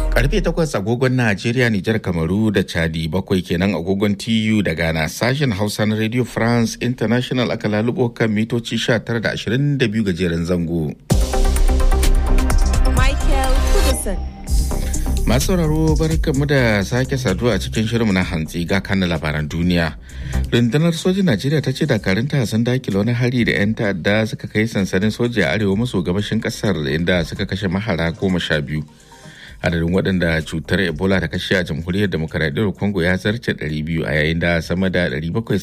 Karfe takwas agogon Najeriya, Nijar, Kamaru da Chadi bakwai kenan agogon TU da Ghana sashen Hausa na Radio France International aka lalubo kan mitoci 19 da 22 gajeren zango. Michael Kudison. Masu sauraro barkanmu da sake saduwa a cikin shirinmu na hantsi ga kan labaran duniya. Rundunar sojin Najeriya ta ce dakarunta sun dakile wani hari da 'yan ta'adda suka kai sansanin soja a arewa maso gabashin kasar inda suka kashe mahara goma sha biyu. Adadin waɗanda cutar Ebola ta kashe a jamhuriyar demokaradiyyar Congo ya zarce 200 a yayin da sama da 700